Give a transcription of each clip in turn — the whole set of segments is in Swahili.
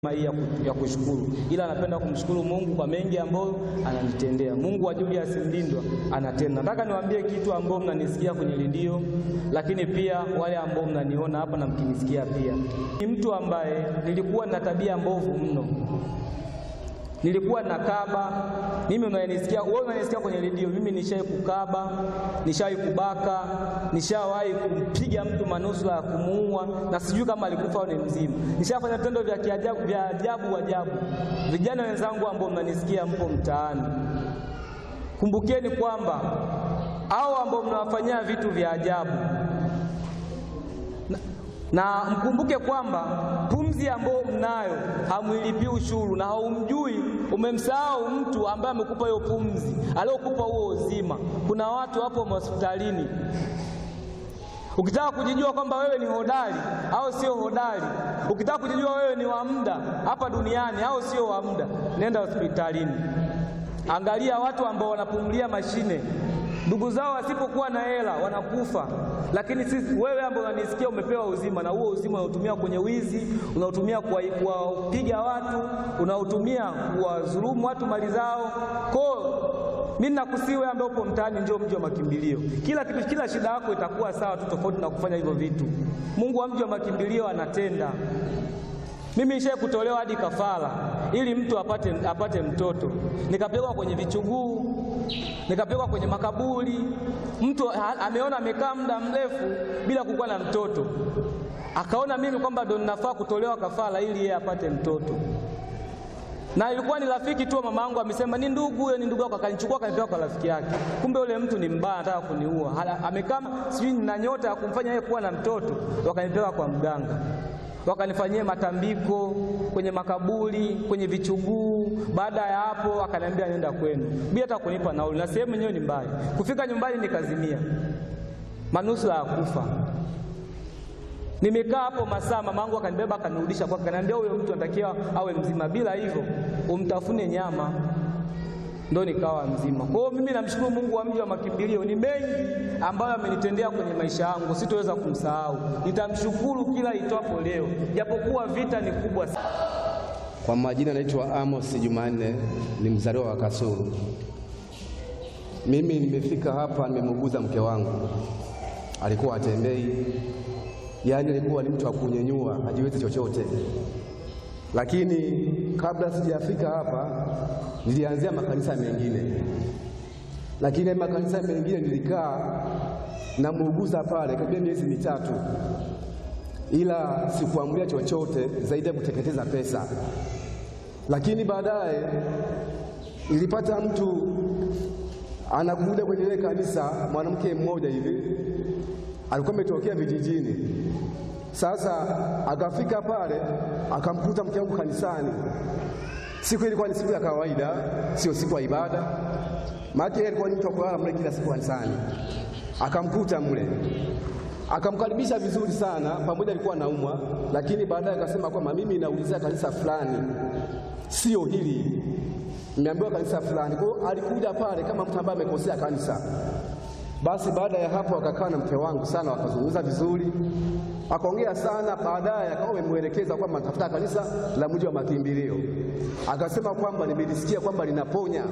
hii ya ku- ya kushukuru, ila napenda kumshukuru Mungu kwa mengi ambayo ananitendea. Mungu wa Julius Mlindwa anatenda. Nataka niwaambie kitu ambao mnanisikia kwenye redio, lakini pia wale ambao mnaniona hapa na mkinisikia pia, ni mtu ambaye nilikuwa na tabia mbovu mno nilikuwa nakaba. Mimi unanisikia wewe, unanisikia kwenye redio, mimi nishawahi kukaba, nishawahi kubaka, nishawahi kumpiga mtu manusura ya kumuua, na sijui kama alikufa au ni mzima. Nishafanya vitendo vya kiajabu vya ajabu ajabu. Vijana wenzangu ambao mnanisikia, mpo mtaani, kumbukeni kwamba hao ambao mnawafanyia vitu vya ajabu na mkumbuke kwamba pumzi ambayo mnayo hamwilipii ushuru, na haumjui, umemsahau mtu ambaye amekupa hiyo pumzi, aliyokupa huo uzima. Kuna watu hapo hospitalini, ukitaka kujijua kwamba wewe ni hodari au sio hodari, ukitaka kujijua wewe ni wa muda hapa duniani au sio wa muda, nenda hospitalini, angalia watu ambao wanapumulia mashine ndugu zao wasipokuwa na hela wanakufa, lakini sisi, wewe ambao unanisikia, umepewa uzima, na huo uzima unautumia kwenye wizi, unautumia kuwapiga watu, unautumia kuwadhulumu watu mali zao. Kwa mimi nakusihi wewe ambaye upo mtaani, njoo mji wa makimbilio. Kila kitu, kila shida yako itakuwa sawa tu, tofauti na kufanya hivyo vitu. Mungu wa mji wa makimbilio anatenda. Mimi nishaye kutolewa hadi kafara ili mtu apate, apate mtoto, nikapelekwa kwenye vichuguu, nikapelekwa kwenye makaburi. Mtu ha, ameona amekaa muda mrefu bila kukuwa na mtoto, akaona mimi kwamba ndo ninafaa kutolewa kafara ili yeye apate mtoto, na ilikuwa ni rafiki tu. Mama yangu amesema ni ndugu, huyo ni ndugu yako, akanichukua akanipeleka kwa rafiki yake. Kumbe yule mtu ni mbaya, anataka kuniua. Hala- Amekaa sijui nina nyota ya kumfanya yeye kuwa na mtoto, wakanipeleka kwa mganga wakanifanyia matambiko kwenye makaburi, kwenye vichuguu. Baada ya hapo, akaniambia nenda kwenu bila hata kunipa nauli, na sehemu yenyewe ni mbali. Kufika nyumbani nikazimia, manusura ya kufa. Nimekaa hapo masaa, mamangu akanibeba akanirudisha kwake, akaniambia huyo mtu anatakiwa awe mzima, bila hivyo umtafune nyama ndo nikawa mzima. Kwa hiyo mimi namshukuru Mungu wa mji wa makimbilio, ni mengi ambayo amenitendea kwenye maisha yangu, sitoweza kumsahau. Nitamshukuru kila itwapo leo, japokuwa vita ni kubwa sana. Kwa majina naitwa Amos Jumanne, ni mzaliwa wa Kasulu. Mimi nimefika hapa, nimemuuguza mke wangu, alikuwa hatembei, yaani alikuwa ni mtu wa kunyenyua, hajiwezi chochote. Lakini kabla sijafika hapa, nilianzia makanisa mengine, lakini haya makanisa mengine nilikaa namuuguza pale karibia miezi mitatu, ila sikuamulia chochote zaidi ya kuteketeza pesa. Lakini baadaye nilipata mtu anakuja kwenye ile kanisa, mwanamke mmoja hivi alikuwa ametokea vijijini. Sasa akafika pale akamkuta mke wangu kanisani. Siku ilikuwa ni siku ya kawaida, sio siku ya ibada, maana yeye alikuwa ni mtu wa kulala mle kila siku kanisani. Akamkuta mle akamkaribisha vizuri sana, pamoja alikuwa anaumwa, lakini baadaye akasema kwamba mimi naulizia kanisa fulani, sio hili, nimeambiwa kanisa fulani. Kwa hiyo alikuja pale kama mtu ambaye amekosea kanisa. Basi baada ya hapo akakaa na mke wangu sana, wakazungumza vizuri, akaongea sana. Baadaye akawa amemwelekeza kwamba natafuta kanisa la mji wa makimbilio, akasema kwamba nimelisikia kwamba linaponya.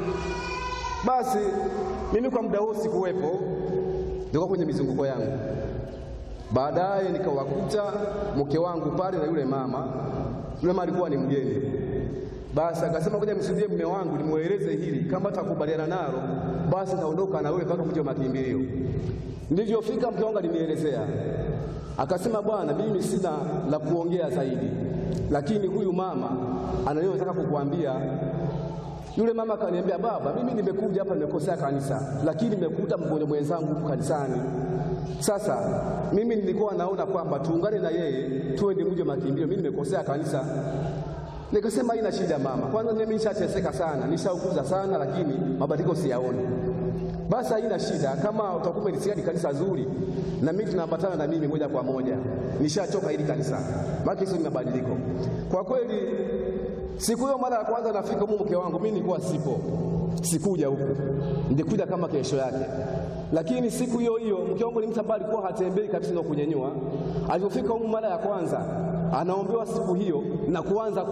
Basi mimi kwa muda huo sikuwepo, nilikuwa kwenye mizunguko yangu. Baadaye nikawakuta mke wangu pale na yule mama. Yule mama alikuwa ni mgeni. Basi akasema kuja msudie mume wangu nimweleze hili, kama atakubaliana nalo basi naondoka na wewe mpaka mji wa makimbilio. Nilivyofika mke wangu alinielezea, akasema, bwana, mimi sina la kuongea zaidi, lakini huyu mama anayotaka kukuambia yule mama akaniambia, baba, mimi nimekuja hapa nimekosea kanisa, lakini nimekuta mgonjwa mwenzangu huku kanisani. Sasa mimi nilikuwa naona kwamba tuungane na yeye tuende mji wa makimbilio, mimi nimekosea kanisa. Nikasema haina shida mama, kwanza mimi nishateseka sana, nishaukuza sana, lakini mabadiliko siyaoni. Basi haina shida, kama utakuwa umelisikia ni kanisa zuri, na mimi tunaambatana na mimi moja kwa moja. Nishachoka hili kanisa, maana hizo ni mabadiliko kwa kweli. Siku hiyo mara ya kwanza nafika huko, mke wangu mimi nilikuwa sipo, sikuja huku, nilikuja kama kesho yake. Lakini siku hiyo hiyo mke wangu ni mtu ambaye alikuwa hatembei kabisa na kunyenyua. Alipofika huko mara ya kwanza anaombewa siku hiyo na kuanza